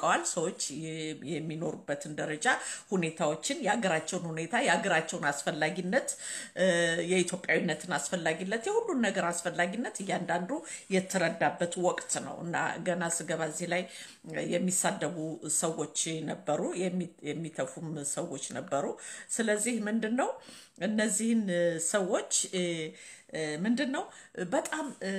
ያውቀዋል። ሰዎች የ- የሚኖሩበትን ደረጃ፣ ሁኔታዎችን፣ የሀገራቸውን ሁኔታ፣ የሀገራቸውን አስፈላጊነት፣ እ፣ የኢትዮጵያዊነትን አስፈላጊነት፣ የሁሉን ነገር አስፈላጊነት እያንዳንዱ የተረዳበት ወቅት ነው እና ገና ስገባ እዚህ ላይ የሚሳደቡ ሰዎች ነበሩ፣ የሚ- የሚተፉም ሰዎች ነበሩ። ስለዚህ ምንድን ነው እነዚህን እ፣ ሰዎች እ፣ እ፣ ምንድን ነው በጣም እ፣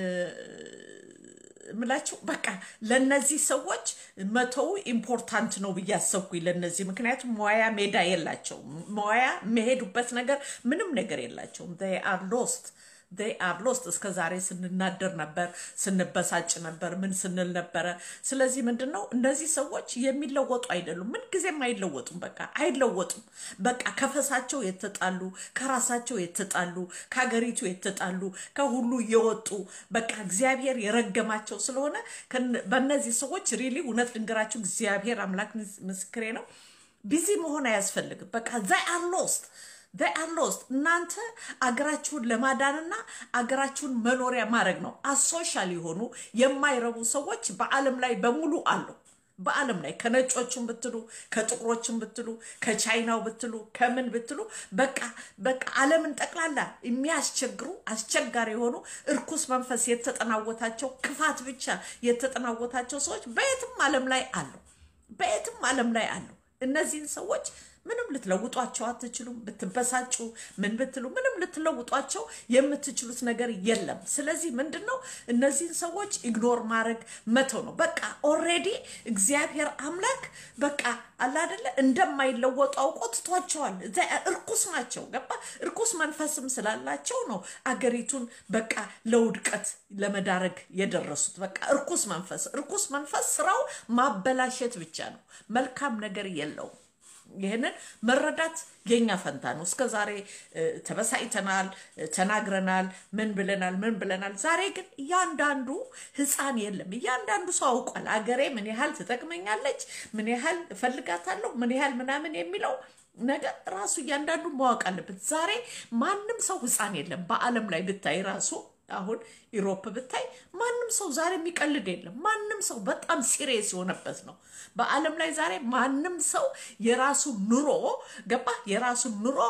ምላቸው በቃ ለነዚህ ሰዎች መተው ኢምፖርታንት ነው ብዬ አሰብኩኝ። ለነዚህ ምክንያቱም መዋያ ሜዳ የላቸውም። መዋያ የሚሄዱበት ነገር ምንም ነገር የላቸውም። አር ሎስት they are lost እስከ ዛሬ ስንናደር ነበር፣ ስንበሳጭ ነበር፣ ምን ስንል ነበረ። ስለዚህ ምንድን ነው እነዚህ ሰዎች የሚለወጡ አይደሉም። ምንጊዜም አይለወጡም። በቃ አይለወጡም። በቃ ከፈሳቸው የተጣሉ፣ ከራሳቸው የተጣሉ፣ ከሀገሪቱ የተጣሉ፣ ከሁሉ የወጡ በቃ እግዚአብሔር የረገማቸው ስለሆነ ከነ- በእነዚህ ሰዎች ሪሊ እውነት ልንገራችሁ፣ እግዚአብሔር አምላክ ምስ- ምስክሬ ነው። ቢዚ መሆን አያስፈልግም። በቃ ዛይ አር ሎስት they are lost እናንተ አገራችሁን ለማዳንና አገራችሁን መኖሪያ ማድረግ ነው። አሶሻል የሆኑ የማይረቡ ሰዎች በዓለም ላይ በሙሉ አሉ። በዓለም ላይ ከነጮችም ብትሉ ከጥቁሮችም ብትሉ ከቻይናው ብትሉ ከምን ብትሉ በቃ በቃ ዓለምን ጠቅላላ የሚያስቸግሩ አስቸጋሪ የሆኑ እርኩስ መንፈስ የተጠናወታቸው ክፋት ብቻ የተጠናወታቸው ሰዎች በየትም ዓለም ላይ አሉ። በየትም ዓለም ላይ አሉ። እነዚህን ሰዎች ምንም ልትለውጧቸው አትችሉም። ብትበሳጩ ምን ብትሉ ምንም ልትለውጧቸው የምትችሉት ነገር የለም። ስለዚህ ምንድን ነው እነዚህን ሰዎች ኢግኖር ማድረግ መተው ነው። በቃ ኦልሬዲ እግዚአብሔር አምላክ በቃ አለ አይደለ እንደማይለወጡ አውቆ ትቷቸዋል። እዛ- እርኩስ ናቸው። ገባ እርኩስ መንፈስም ስላላቸው ነው አገሪቱን በቃ ለውድቀት ለመዳረግ የደረሱት። በቃ እርኩስ መንፈስ እርኩስ መንፈስ ስራው ማበላሸት ብቻ ነው። መልካም ነገር የለውም። ይህንን መረዳት የኛ ፈንታ ነው። እስከ ዛሬ እ፣ ተበሳጭተናል፣ እ፣ ተናግረናል፣ ምን ብለናል፣ ምን ብለናል። ዛሬ ግን እያንዳንዱ ህፃን የለም፣ እያንዳንዱ ሰው አውቋል። አገሬ ምን ያህል ትጠቅመኛለች፣ ምን ያህል እፈልጋታለሁ፣ ምን ያህል ምናምን የሚለው ነገር ራሱ እያንዳንዱ ማወቅ አለበት። ዛሬ ማንም ሰው ህፃን የለም። በዓለም ላይ ብታይ ራሱ አሁን ኢሮፕ ብታይ ማንም ሰው ዛሬ የሚቀልድ የለም። ማንም ሰው በጣም ሲሪየስ የሆነበት ነው። በዓለም ላይ ዛሬ ማንም ሰው የራሱ ኑሮ ገባ የራሱ ኑሮ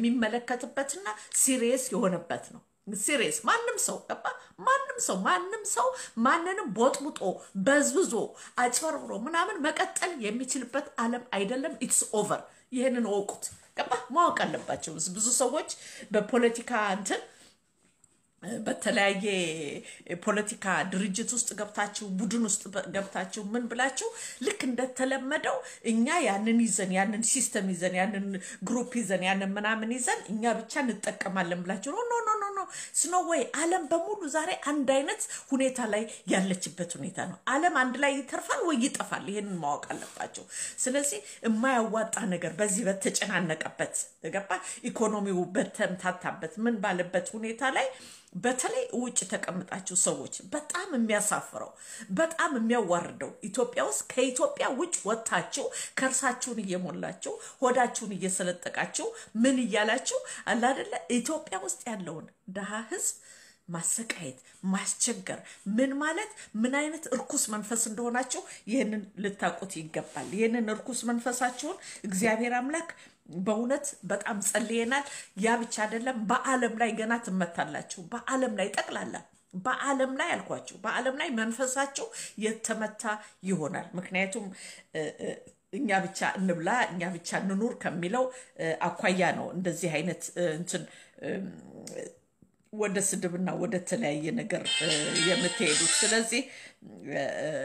የሚመለከትበትና ሲሪየስ የሆነበት ነው። ሲሪየስ ማንም ሰው ገባ ማንም ሰው ማንም ሰው ማንንም ቦጥቡጦ በዝብዞ አጭበርብሮ ምናምን መቀጠል የሚችልበት ዓለም አይደለም። ኢትስ ኦቨር። ይህንን እወቁት። ገባ ማወቅ አለባቸው ብዙ ሰዎች በፖለቲካ እንትን በተለያየ ፖለቲካ ድርጅት ውስጥ ገብታችሁ ቡድን ውስጥ ገብታችሁ ምን ብላችሁ ልክ እንደተለመደው እኛ ያንን ይዘን ያንን ሲስተም ይዘን ያንን ግሩፕ ይዘን ያንን ምናምን ይዘን እኛ ብቻ እንጠቀማለን ብላችሁ ኖ ኖ ኖ ኖ ኖ ስኖ ወይ ዓለም በሙሉ ዛሬ አንድ አይነት ሁኔታ ላይ ያለችበት ሁኔታ ነው። ዓለም አንድ ላይ ይተርፋል ወይ ይጠፋል። ይሄንን ማወቅ አለባቸው። ስለዚህ የማያዋጣ ነገር በዚህ በተጨናነቀበት ገባ ኢኮኖሚው በተምታታበት ምን ባለበት ሁኔታ ላይ በተለይ ውጭ ተቀምጣችሁ ሰዎች በጣም የሚያሳፍረው በጣም የሚያዋርደው ኢትዮጵያ ውስጥ ከኢትዮጵያ ውጭ ወጥታችሁ ከርሳችሁን እየሞላችሁ ሆዳችሁን እየሰለጠቃችሁ ምን እያላችሁ አለ አይደለ ኢትዮጵያ ውስጥ ያለውን ድሃ ህዝብ ማሰቃየት፣ ማስቸገር ምን ማለት ምን አይነት እርኩስ መንፈስ እንደሆናችሁ ይህንን ልታውቁት ይገባል። ይህንን እርኩስ መንፈሳችሁን እግዚአብሔር አምላክ በእውነት በጣም ጸልየናል። ያ ብቻ አይደለም፣ በዓለም ላይ ገና ትመታላችሁ። በዓለም ላይ ጠቅላላ በዓለም ላይ አልኳችሁ፣ በዓለም ላይ መንፈሳቸው የተመታ ይሆናል። ምክንያቱም እ፣ እ፣ እኛ ብቻ እንብላ እኛ ብቻ እንኑር ከሚለው እ፣ አኳያ ነው እንደዚህ አይነት እ፣ እንትን እም፣ ወደ ስድብና ወደ ተለያየ ነገር እ፣ የምትሄዱት። ስለዚህ እ፣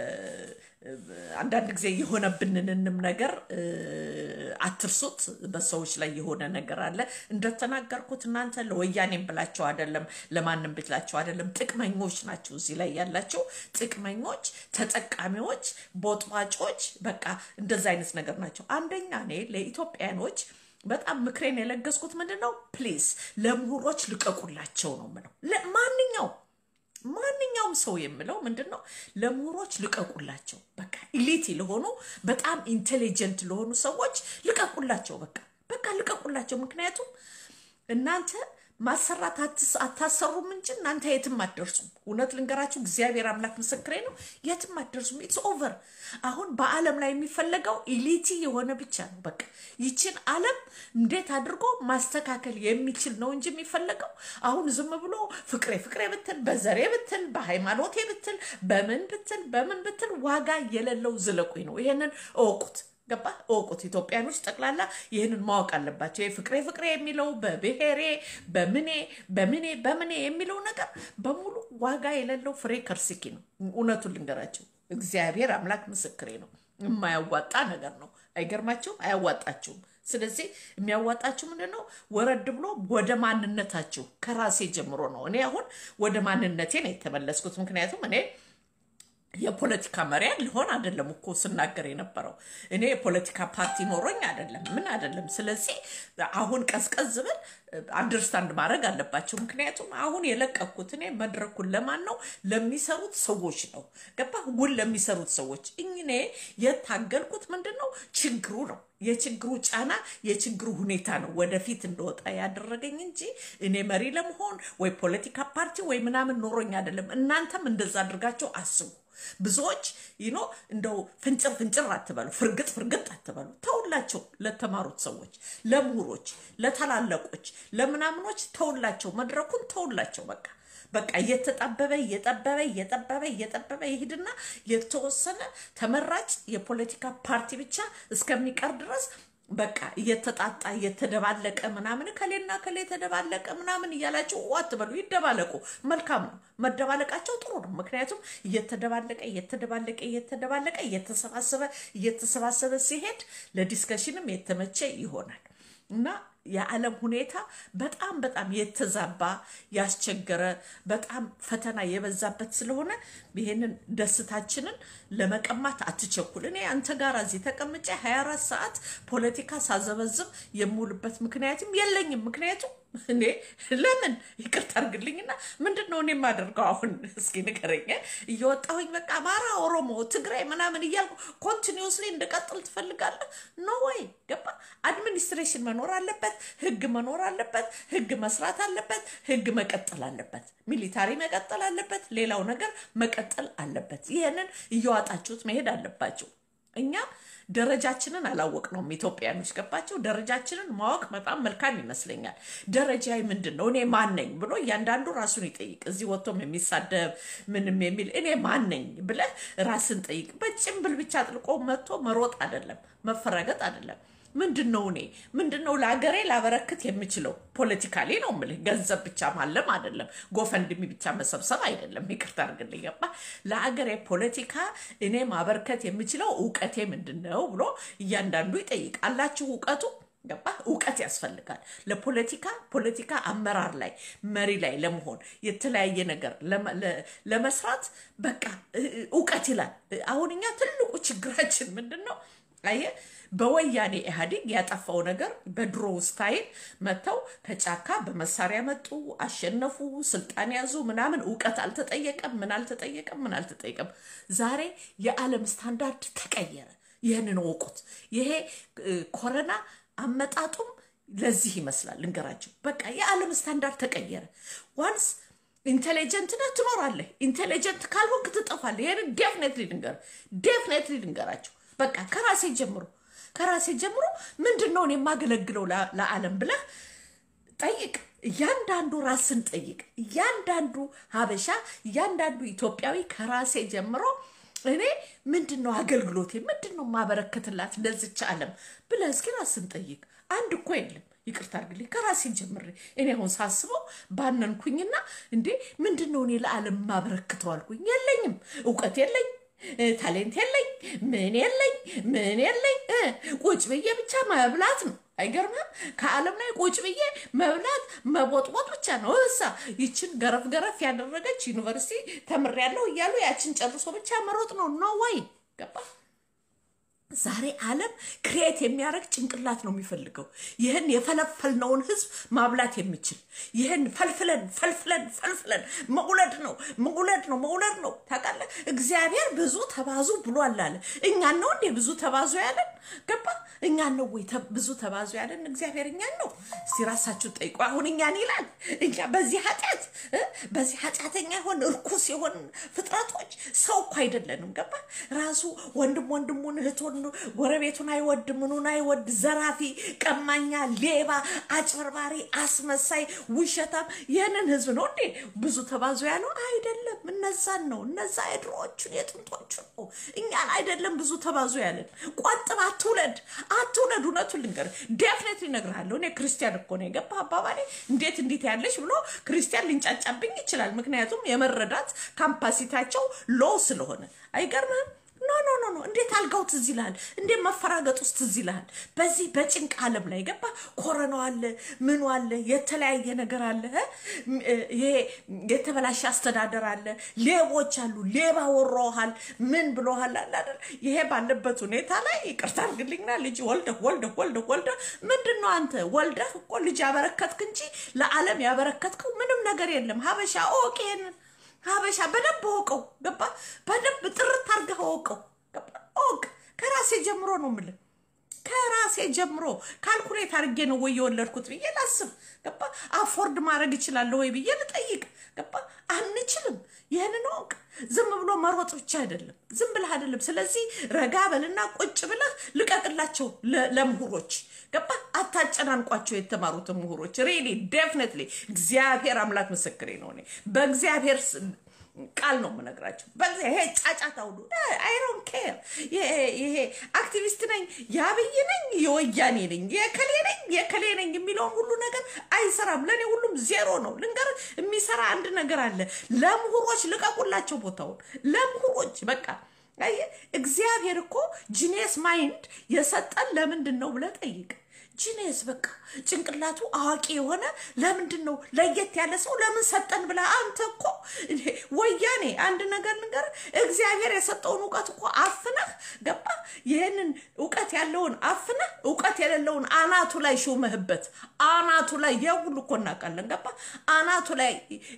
አንዳንድ ጊዜ የሆነብንንም ነገር እ፣ አትርሱት። በሰዎች ላይ የሆነ ነገር አለ። እንደተናገርኩት እናንተ ለወያኔም ብላቸው አይደለም፣ ለማንም ብላቸው አይደለም። ጥቅመኞች ናቸው እዚህ ላይ ያላቸው ጥቅመኞች፣ ተጠቃሚዎች፣ ቦጥባጮች፣ በቃ እንደዚ አይነት ነገር ናቸው። አንደኛ እኔ ለኢትዮጵያኖች በጣም ምክሬን የለገስኩት ምንድን ነው? ፕሊዝ ለምሁሮች ልቀቁላቸው ነው ምለው። ማንኛውም ማንኛውም ሰው የምለው ምንድን ነው? ለምሁሮች ልቀቁላቸው። በቃ ኢሊቲ ለሆኑ በጣም ኢንቴሊጀንት ለሆኑ ሰዎች ልቀቁላቸው። በቃ በቃ ልቀቁላቸው። ምክንያቱም እናንተ ማሰራት አትስ- አታሰሩም እንጂ እናንተ የትም አትደርሱም። እውነት ልንገራችሁ፣ እግዚአብሔር አምላክ ምስክሬ ነው። የትም አትደርሱም። ኢትስ ኦቨር። አሁን በዓለም ላይ የሚፈለገው ኢሊቲ የሆነ ብቻ ነው። በቃ ይችን ዓለም እንዴት አድርጎ ማስተካከል የሚችል ነው እንጂ የሚፈለገው አሁን ዝም ብሎ ፍቅሬ ፍቅሬ ብትል፣ በዘሬ ብትል፣ በሃይማኖቴ ብትል፣ በምን ብትል፣ በምን ብትል ዋጋ የሌለው ዝለቁኝ ነው። ይሄንን እወቁት። ገባ እወቁት። ኢትዮጵያኖች ጠቅላላ ይህንን ማወቅ አለባቸው። ፍቅሬ ፍቅሬ የሚለው በብሔሬ በምኔ በምኔ በምኔ የሚለው ነገር በሙሉ ዋጋ የሌለው ፍሬ ከርስኪ ነው። እውነቱን ልንገራቸው፣ እግዚአብሔር አምላክ ምስክሬ ነው። የማያዋጣ ነገር ነው። አይገርማችሁም? አያዋጣችሁም። ስለዚህ የሚያዋጣችሁ ምንድን ነው? ወረድ ብሎ ወደ ማንነታችሁ ከራሴ ጀምሮ ነው። እኔ አሁን ወደ ማንነቴ ነው የተመለስኩት። ምክንያቱም እኔ የፖለቲካ መሪ ልሆን አይደለም እኮ ስናገር የነበረው እኔ የፖለቲካ ፓርቲ ኖሮኝ አይደለም ምን አይደለም። ስለዚህ አሁን ቀዝቀዝ ብል አንደርስታንድ ማድረግ አለባቸው። ምክንያቱም አሁን የለቀኩት እኔ መድረኩን ለማን ነው? ለሚሰሩት ሰዎች ነው። ገባ ውል ለሚሰሩት ሰዎች እኔ የታገልኩት ምንድን ነው? ችግሩ ነው የችግሩ ጫና የችግሩ ሁኔታ ነው ወደፊት እንደወጣ ያደረገኝ እንጂ እኔ መሪ ለመሆን ወይ ፖለቲካ ፓርቲ ወይ ምናምን ኖሮኝ አይደለም። እናንተም እንደዛ አድርጋቸው አስቡ። ብዙዎች ይኖ እንደው ፍንጭር ፍንጭር አትበሉ፣ ፍርግጥ ፍርግጥ አትበሉ። ተውላቸው። ለተማሩት ሰዎች፣ ለምሁሮች፣ ለታላለቆች፣ ለምናምኖች ተውላቸው። መድረኩን ተውላቸው። በቃ በቃ እየተጣበበ እየጠበበ እየጠበበ እየጠበበ ይሄድና የተወሰነ ተመራጭ የፖለቲካ ፓርቲ ብቻ እስከሚቀር ድረስ በቃ እየተጣጣ እየተደባለቀ ምናምን ከሌና ከሌ የተደባለቀ ምናምን እያላቸው አትበሉ። ይደባለቁ፣ መልካም ነው። መደባለቃቸው ጥሩ ነው። ምክንያቱም እየተደባለቀ እየተደባለቀ እየተደባለቀ እየተሰባሰበ እየተሰባሰበ ሲሄድ ለዲስከሽንም የተመቸ ይሆናል እና የዓለም ሁኔታ በጣም በጣም የተዛባ ያስቸገረ በጣም ፈተና የበዛበት ስለሆነ ይህንን ደስታችንን ለመቀማት አትቸኩል። እኔ አንተ ጋር እዚህ ተቀምጬ 24 ሰዓት ፖለቲካ ሳዘበዝብ የምውልበት ምክንያትም የለኝም። ምክንያቱም እኔ ለምን ይቅርታ አድርግልኝና ምንድን ነው እኔ የማደርገው አሁን እስኪ ንገረኝ። እየወጣሁኝ በቃ አማራ፣ ኦሮሞ፣ ትግራይ ምናምን እያልኩ ኮንቲኒስሊ እንድቀጥል ትፈልጋለህ? ኖ ወይ ገባ። አድሚኒስትሬሽን መኖር አለበት፣ ህግ መኖር አለበት፣ ህግ መስራት አለበት፣ ህግ መቀጠል አለበት፣ ሚሊታሪ መቀጠል አለበት፣ ሌላው ነገር መቀጠል አለበት። ይህንን እየዋጣችሁት መሄድ አለባቸው። እኛ ደረጃችንን አላወቅነውም። ኢትዮጵያኖች ገባቸው። ደረጃችንን ማወቅ በጣም መልካም ይመስለኛል። ደረጃዬ ምንድን ነው? እኔ ማን ነኝ ብሎ እያንዳንዱ ራሱን ይጠይቅ። እዚህ ወጥቶም የሚሳደብ ምንም የሚል እኔ ማን ነኝ ብለህ ራስን ጠይቅ። በጭንብል ብቻ ጥልቆ መጥቶ መሮጥ አይደለም፣ መፈረገጥ አይደለም። ምንድን ነው እኔ ምንድን ነው ለሀገሬ ላበረክት የምችለው? ፖለቲካሊ ነው የምልህ። ገንዘብ ብቻ ማለም አይደለም፣ ጎፈንድሚ ብቻ መሰብሰብ አይደለም። ይቅርታ አድርግልኝ ገባ። ለሀገሬ ፖለቲካ እኔ ማበርከት የምችለው እውቀቴ ምንድን ነው ብሎ እያንዳንዱ ይጠይቅ። አላችሁ እውቀቱ ገባ። እውቀት ያስፈልጋል ለፖለቲካ ፖለቲካ አመራር ላይ መሪ ላይ ለመሆን የተለያየ ነገር ለመስራት በቃ እውቀት ይላል። አሁን እኛ ትልቁ ችግራችን ምንድን ነው? አየህ በወያኔ ኢህአዴግ ያጠፋው ነገር በድሮ ስታይል መጥተው ከጫካ በመሳሪያ መጡ፣ አሸነፉ፣ ስልጣን ያዙ፣ ምናምን እውቀት አልተጠየቀም፣ ምን አልተጠየቀም፣ ምን አልተጠየቀም። ዛሬ የዓለም ስታንዳርድ ተቀየረ። ይህንን ወቁት። ይሄ ኮረና አመጣጡም ለዚህ ይመስላል። ልንገራቸው፣ በቃ የዓለም ስታንዳርድ ተቀየረ። ዋንስ ኢንቴሊጀንት ነህ ትኖራለህ፣ ኢንቴሊጀንት ካልሆንክ ትጠፋለህ። ይህንን ዴፍኔትሊ ልንገር ዴፍኔትሊ ልንገራቸው። በቃ ከራሴ ጀምሮ ከራሴ ጀምሮ ምንድን ነው እኔ የማገለግለው ለዓለም ብለህ ጠይቅ። እያንዳንዱ ራስን ጠይቅ። እያንዳንዱ ሀበሻ፣ እያንዳንዱ ኢትዮጵያዊ ከራሴ ጀምሮ እኔ ምንድን ነው አገልግሎቴ፣ ምንድን ነው ማበረከትላት ለዚች ዓለም ብለህ እስኪ ራስን ጠይቅ። አንድ እኮ የለም። ይቅርታ አድርግልኝ ከራሴ ጀምሬ እኔ አሁን ሳስበው ባነንኩኝና እንዴ ምንድን ነው እኔ ለዓለም ማበረክተው አልኩኝ። የለኝም፣ እውቀት የለኝ ታሌንት የለኝ ምን የለኝ ምን የለኝ። ቁጭ ብዬ ብቻ መብላት ነው። አይገርምም? ከዓለም ላይ ቁጭ ብዬ መብላት መቦጥቦጥ ብቻ ነው። እሳ ይችን ገረፍ ገረፍ ያደረገች ዩኒቨርሲቲ ተምሬያለሁ እያሉ ያችን ጨርሶ ብቻ መሮጥ ነው። ኖ ወይ ገባ ዛሬ ዓለም ክሬት የሚያደርግ ጭንቅላት ነው የሚፈልገው። ይህን የፈለፈልነውን ህዝብ ማብላት የሚችል ይህን ፈልፍለን ፈልፍለን ፈልፍለን መውለድ ነው መውለድ ነው መውለድ ነው። ታውቃለህ፣ እግዚአብሔር ብዙ ተባዙ ብሏል አለ። እኛን ነው እንዴ ብዙ ተባዙ ያለን? ገባ? እኛን ነው ወይ ተ- ብዙ ተባዙ ያለን? እግዚአብሔር እኛን ነው። እስቲ ራሳችሁ ጠይቁ። አሁን እኛን ይላል። እኛ በዚህ ኃጢአት እ? በዚህ ኃጢአተኛ የሆን እርኩስ የሆን ፍጥረቶች ሰው እኮ አይደለንም። ገባ? ራሱ ወንድም ወንድሙን እህቱን ጎረቤቱን አይወድ ምኑን አይወድ፣ ዘራፊ፣ ቀማኛ፣ ሌባ፣ አጭበርባሪ፣ አስመሳይ፣ ውሸታም ይህንን ህዝብ ነው እንዴ ብዙ ተባዙ ያለው? አይደለም። እነዛን ነው እነዛ የድሮዎቹን የጥንቶቹን ነው። እኛን አይደለም ብዙ ተባዙ ያለን። ቆጥብ፣ አትውለድ፣ አትውለድ። እውነቱን ልንገርህ ዴፍኔትሊ እነግርሃለሁ። እኔ ክርስቲያን እኮ ነው የገባ አባባሌ እንዴት እንዴት ያለሽ ብሎ ክርስቲያን ሊንጫጫብኝ ይችላል። ምክንያቱም የመረዳት ካምፓሲታቸው ሎ ስለሆነ አይገርምህም? ኖ ኖ ኖ ኖ እንዴት አልጋው ትዝ ይልሃል? እንዴት መፈራገጥ ውስጥ ትዝ ይልሃል? በዚህ በጭንቅ ዓለም ላይ ገባ ኮረናው አለ፣ ምኑ አለ፣ የተለያየ ነገር አለ፣ እ? ይሄ የተበላሸ አስተዳደር አለ፣ ሌቦች አሉ፣ ሌባ ወሮሃል፣ ምን ብሎሃል አለ አይደል? ይሄ ባለበት ሁኔታ ላይ ይቅርታ አድርግልኝና ልጅ ወልደህ ወልደህ ወልደህ ወልደህ ምንድን ነው አንተ ወልደህ እኮ ልጅ ያበረከትክ እንጂ ለዓለም ያበረከትከው ምንም ነገር የለም። ሀበሻ ኦቄ ይሄንን ሀበሻ በደንብ እወቀው። ገባ በደንብ ጥርት አድርገህ እወቀው። ገባ እወቅ። ከራሴ ጀምሮ ነው የምልህ ከራሴ ጀምሮ ካልኩሌት አድርጌ ነው ወይ የወለድኩት ብዬ ላስብ። ገባ አፎርድ ማድረግ እችላለሁ ወይ ብዬ ልጠይቅ። ገባ አንችልም። ይህንን እወቅ። ዝም ብሎ መሮጥ ብቻ አይደለም፣ ዝም ብለህ አይደለም። ስለዚህ ረጋ በልና ቁጭ ብለህ ልቀቅላቸው ለ- ለምሁሮች ገባ አታጨናንቋቸው። የተማሩትን ምሁሮች ሪሊ ዴፍኔትሊ እግዚአብሔር አምላክ ምስክሬ ነው። እኔ በእግዚአብሔር ስ- ቃል ነው የምነግራቸው። በዚህ ይሄ ጫጫታ ሁሉ አይሮን ኬር ይሄ አክቲቪስት ነኝ፣ የአብይ ነኝ፣ የወያኔ ነኝ፣ የከሌ ነኝ፣ የከሌ ነኝ የሚለውን ሁሉ ነገር አይሰራም። ለእኔ ሁሉም ዜሮ ነው። ልንገር፣ የሚሰራ አንድ ነገር አለ። ለምሁሮች ልቀቁላቸው ቦታውን። ለምሁሮች በቃ አየህ፣ እግዚአብሔር እኮ ጂኔስ ማይንድ የሰጠን ለምንድን ነው ብለህ ጠይቅ። ጂኔስ በቃ ጭንቅላቱ አዋቂ የሆነ ለምንድን ነው ለየት ያለ ሰው ለምን ሰጠን ብለህ አንተ እኮ እንዴ፣ ወያኔ አንድ ነገር ልንገር፣ እግዚአብሔር የሰጠውን እውቀት እኮ አፍነህ ገባ። ይህንን እውቀት ያለውን አፍነህ እውቀት የሌለውን አናቱ ላይ ሹመህበት አናቱ ላይ የሁሉ እኮ እናውቃለን። ገባ አናቱ ላይ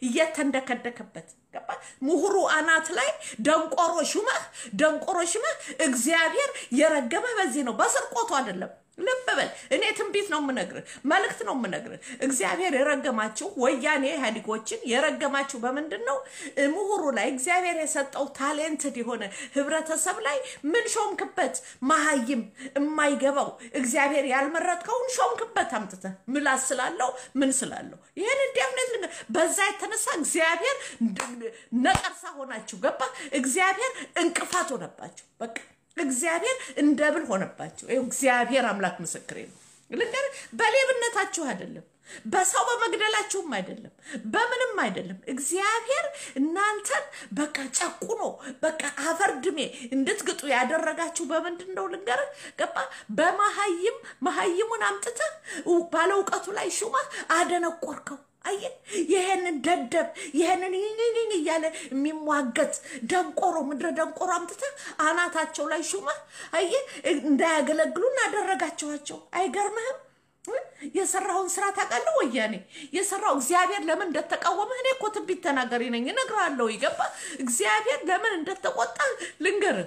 እየተንደከደከበት ገባ ምሁሩ አናት ላይ ደንቆሮ ሹመህ ደንቆሮ ሹመህ እግዚአብሔር የረገመህ በዚህ ነው፣ በስርቆቱ አይደለም። ልብ በል እኔ ትንቢት ነው የምነግርህ፣ መልእክት ነው የምነግርህ። እግዚአብሔር የረገማችሁ ወያኔ ኢህአዴጎችን የረገማችሁ በምንድን ነው? ምሁሩ ላይ እግዚአብሔር የሰጠው ታሌንትድ የሆነ ህብረተሰብ ላይ ምን ሾምክበት? መሀይም የማይገባው እግዚአብሔር ያልመረጥከውን ሾምክበት አምጥተህ ምላስ ስላለው ምን ስላለው ይህን እንዲያምነት ልንገር። በዛ የተነሳ እግዚአብሔር ነቀርሳ ሆናችሁ ገባ። እግዚአብሔር እንቅፋት ሆነባችሁ በቃ እግዚአብሔር እንደ ብል ሆነባቸው። ይኸው እግዚአብሔር አምላክ ምስክሬ ነው። ልንገርህ፣ በሌብነታችሁ አይደለም፣ በሰው በመግደላችሁም አይደለም፣ በምንም አይደለም። እግዚአብሔር እናንተን በቃ ጨቁኖ በቃ አፈርድሜ እንድትግጡ ያደረጋችሁ በምንድን ነው ልንገርህ፣ ገባ በመሀይም መሀይሙን አምጥተህ ባለ እውቀቱ ላይ ሹመህ አደነቆርከው። አየህ ይሄንን ደደብ ይሄንን ይህንን እያለ የሚሟገት ደንቆሮ ምድረ ደንቆሮ አምጥተህ አናታቸው ላይ ሹመህ አየህ እንዳያገለግሉ እናደረጋቸዋቸው። አይገርምህም? የሰራውን ስራ ታውቃለህ? ወያኔ የሰራው እግዚአብሔር ለምን እንደተቃወመህ እኔ እኮ ትንቢት ተናገሪ ነኝ፣ እነግርሃለሁ። ይገባ እግዚአብሔር ለምን እንደተቆጣ ልንገርህ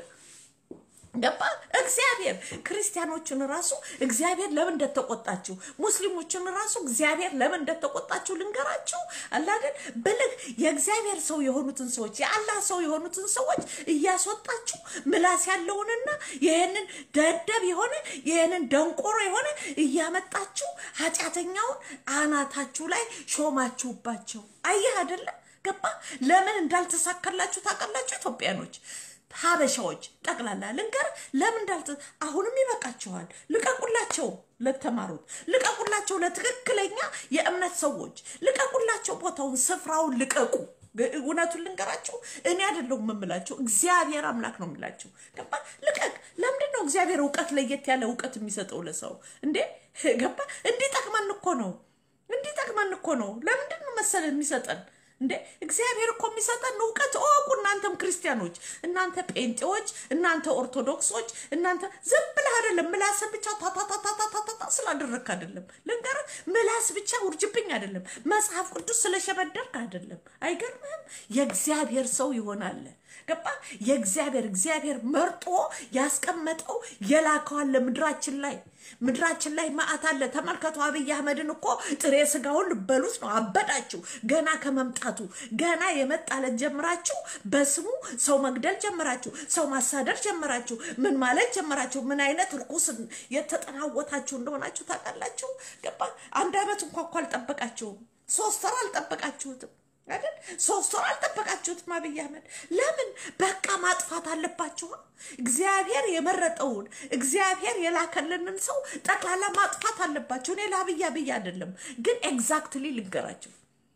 ገባ እግዚአብሔር ክርስቲያኖችን ራሱ እግዚአብሔር ለምን እንደተቆጣችሁ ሙስሊሞችን ራሱ እግዚአብሔር ለምን እንደተቆጣችሁ ልንገራችሁ አላደል ብልህ የእግዚአብሔር ሰው የሆኑትን ሰዎች የአላህ ሰው የሆኑትን ሰዎች እያስወጣችሁ ምላስ ያለውንና ይህንን ደደብ የሆነ ይህንን ደንቆሮ የሆነ እያመጣችሁ ኃጢአተኛውን አናታችሁ ላይ ሾማችሁባቸው አየህ አይደለም ገባ ለምን እንዳልተሳካላችሁ ታውቃላችሁ ኢትዮጵያኖች ሀበሻዎች ጠቅላላ ልንገር ለምን እንዳልተ አሁንም ይበቃቸዋል። ልቀቁላቸው፣ ለተማሩት ልቀቁላቸው፣ ለትክክለኛ የእምነት ሰዎች ልቀቁላቸው፣ ቦታውን ስፍራውን ልቀቁ። እውነቱን ልንገራቸው፣ እኔ አይደለሁም የምላቸው እግዚአብሔር አምላክ ነው የምላቸው። ገባ ልቀቅ። ለምንድን ነው እግዚአብሔር እውቀት ለየት ያለ እውቀት የሚሰጠው ለሰው እንዴ? ገባ እንዲጠቅመን እኮ ነው፣ እንዲጠቅመን እኮ ነው። ለምንድን ነው መሰለን የሚሰጠን እንዴ እግዚአብሔር እኮ የሚሰጠን እውቀት እወቁ። እናንተም ክርስቲያኖች፣ እናንተ ጴንጤዎች፣ እናንተ ኦርቶዶክሶች፣ እናንተ ዝም ብለህ አይደለም ምላስ ብቻ ታታታታታታታ ስላደረግክ አይደለም። ልንገርህ፣ ምላስ ብቻ ውርጅብኝ አይደለም። መጽሐፍ ቅዱስ ስለሸበደርክ አይደለም። አይገርምህም? የእግዚአብሔር ሰው ይሆናል። ገባ? የእግዚአብሔር እግዚአብሔር መርጦ ያስቀመጠው የላከዋል ለምድራችን ላይ ምድራችን ላይ መዓት አለ። ተመልከቱ፣ አብይ አህመድን እኮ ጥሬ ስጋውን ልበሉት ነው። አበዳችሁ። ገና ከመምጣቱ ገና የመጣለት ጀምራችሁ በስሙ ሰው መግደል ጀመራችሁ፣ ሰው ማሳደር ጀመራችሁ፣ ምን ማለት ጀመራችሁ። ምን አይነት እርኩስ የተጠናወታችሁ እንደሆናችሁ ታውቃላችሁ። ገባ? አንድ አመት እንኳ እኮ አልጠበቃችሁም። ሶስት ወር አልጠበቃችሁትም አይደል? ሶስት ወር አልጠበቃችሁትም። አብይ አህመድ ለምን በቃ ማጥፋት አለባችሁ? እግዚአብሔር የመረጠውን እግዚአብሔር የላከልንን ሰው ጠቅላላ ማጥፋት አለባቸው። እኔ ለአብይ አብይ አይደለም ግን ኤግዛክትሊ ልንገራቸው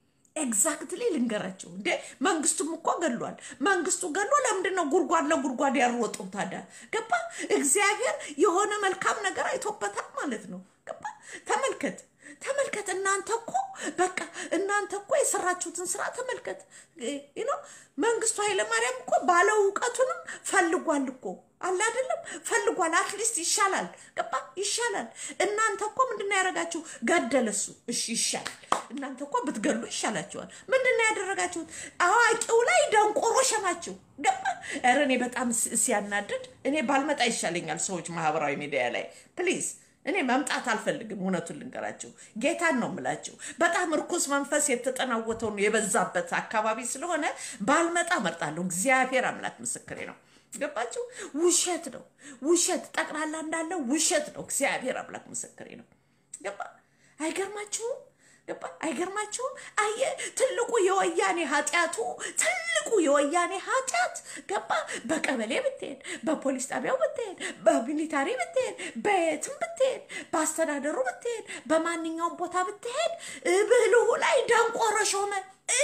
ኤግዛክትሊ ልንገራቸው። እንዴ መንግስቱም እኮ ገሏል። መንግስቱ ገሎ ለምንድን ነው ጉድጓድ ለጉድጓድ ያሮጠው ታዲያ? ገባ? እግዚአብሔር የሆነ መልካም ነገር አይቶበታል ማለት ነው። ገባ? ተመልከት ተመልከት። እናንተ እኮ በቃ እናንተ እኮ የሰራችሁትን ስራ ተመልከት። ነው መንግስቱ ኃይለማርያም እኮ ባለ እውቀቱንም ፈልጓል እኮ አለ አይደለም፣ ፈልጓል። አትሊስት ይሻላል። ገባ ይሻላል። እናንተ እኮ ምንድነው ያደረጋችሁ? ገደለ እሱ። እሺ ይሻላል። እናንተ እኮ ብትገሉ ይሻላችኋል። ምንድነው ያደረጋችሁት? አዋቂው ላይ ደንቆሮ ሸማችሁ። ገባ። ኧረ እኔ በጣም ሲያናድድ እኔ ባልመጣ ይሻለኛል። ሰዎች ማህበራዊ ሚዲያ ላይ ፕሊዝ እኔ መምጣት አልፈልግም። እውነቱን ልንገራቸው፣ ጌታን ነው የምላቸው። በጣም እርኩስ መንፈስ የተጠናወተውን የበዛበት አካባቢ ስለሆነ ባልመጣ መርጣለሁ። እግዚአብሔር አምላክ ምስክሬ ነው። ገባችሁ? ውሸት ነው ውሸት፣ ጠቅላላ እንዳለ ውሸት ነው። እግዚአብሔር አምላክ ምስክሬ ነው። ገባ? አይገርማችሁም? ገባ? አይገርማችሁም? አየ ትልቁ የወያኔ ኃጢአቱ ትልቁ የወያኔ ኃጢአት ገባ? በቀበሌ ብትሄድ፣ በፖሊስ ጣቢያው ብትሄድ፣ በሚሊታሪ ብትሄድ፣ በየትም ብትሄድ፣ በአስተዳደሩ ብትሄድ፣ በማንኛውም ቦታ ብትሄድ ብልሁ ላይ ደንቆሮ ሾመ።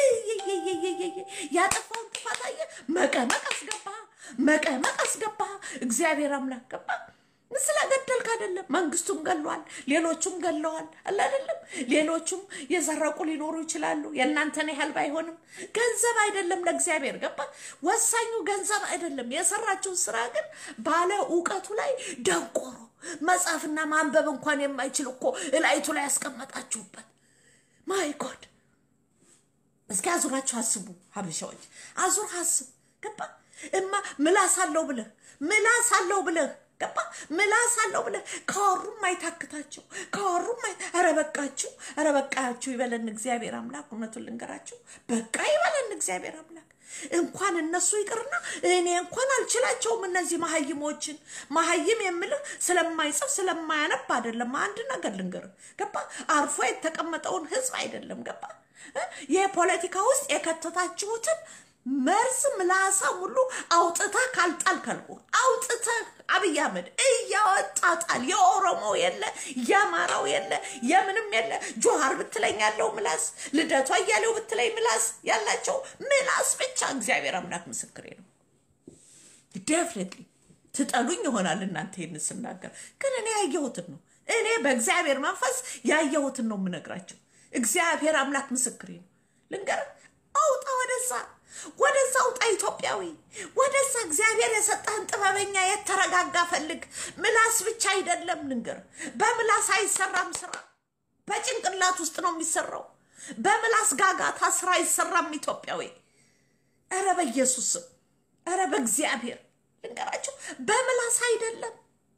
ያጠፋውን ጥፋት አየ መቀመቅ አስገባ፣ መቀመቅ አስገባ። እግዚአብሔር አምላክ ገባ ስለገደልክ አይደለም። መንግስቱም ገለዋል፣ ሌሎቹም ገለዋል። አለ አይደለም። ሌሎቹም የዘረቁ ሊኖሩ ይችላሉ። የእናንተን ያህል ባይሆንም ገንዘብ አይደለም ለእግዚአብሔር ገባ። ወሳኙ ገንዘብ አይደለም። የሰራችውን ስራ ግን ባለ እውቀቱ ላይ ደንቆሮ መጻፍና ማንበብ እንኳን የማይችል እኮ እላይቱ ላይ ያስቀመጣችሁበት። ማይ ጎድ እስኪ አዙራችሁ አስቡ። ሀበሻዎች አዙር አስብ ገባ። እማ ምላስ አለው ብለህ ምላስ አለው ብለህ ገባ ምላስ አለው ብለህ ካወሩም አይታክታቸው ካወሩም አይ ኧረ በቃችሁ ኧረ በቃችሁ ይበለን እግዚአብሔር አምላክ። እውነቱን ልንገራችሁ በቃ ይበለን እግዚአብሔር አምላክ። እንኳን እነሱ ይቅርና እኔ እንኳን አልችላቸውም። እነዚህ መሀይሞችን መሀይም የምልህ ስለማይጽፍ ስለማያነብ አይደለም። አንድ ነገር ልንገርህ ገባ አርፎ የተቀመጠውን ህዝብ አይደለም ገባ የፖለቲካ ውስጥ የከተታችሁትን መርዝ ምላሳ ሁሉ አውጥተህ ካልጣልከልኩ አውጥተህ አብይ አህመድ እያወጣ ጣል። የኦሮሞ የለ የአማራው የለ የምንም የለ ጆሃር ብትለኝ ያለው ምላስ፣ ልደቷ እያሌው ብትለኝ ምላስ ያላቸው ምላስ ብቻ። እግዚአብሔር አምላክ ምስክሬ ነው። ደፍኔትሊ ትጠሉኝ ይሆናል እናንተ ይህን ስናገር፣ ግን እኔ ያየሁትን ነው። እኔ በእግዚአብሔር መንፈስ ያየሁትን ነው የምነግራቸው። እግዚአብሔር አምላክ ምስክሬ ነው። ልንገርህ፣ አውጣ ወደዛ ወደዛ አውጣ ኢትዮጵያዊ፣ ወደዛ እግዚአብሔር የሰጠህን ጥበበኛ የተረጋጋ ፈልግ። ምላስ ብቻ አይደለም ልንገር፣ በምላስ አይሰራም ስራ፣ በጭንቅላት ውስጥ ነው የሚሰራው። በምላስ ጋጋታ ስራ አይሰራም ኢትዮጵያዊ። ኧረ በኢየሱስ ስም፣ ኧረ በእግዚአብሔር ልንገራቸው፣ በምላስ አይደለም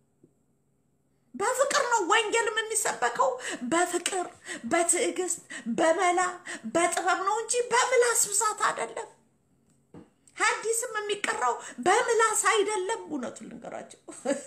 በፍቅር ነው ወንጌልም የሚሰበከው። በፍቅር በትዕግስት በመላ በጥበብ ነው እንጂ በምላስ ብዛት አይደለም። ሐዲስም የሚቀራው በምላስ አይደለም። እውነቱን ልንገራቸው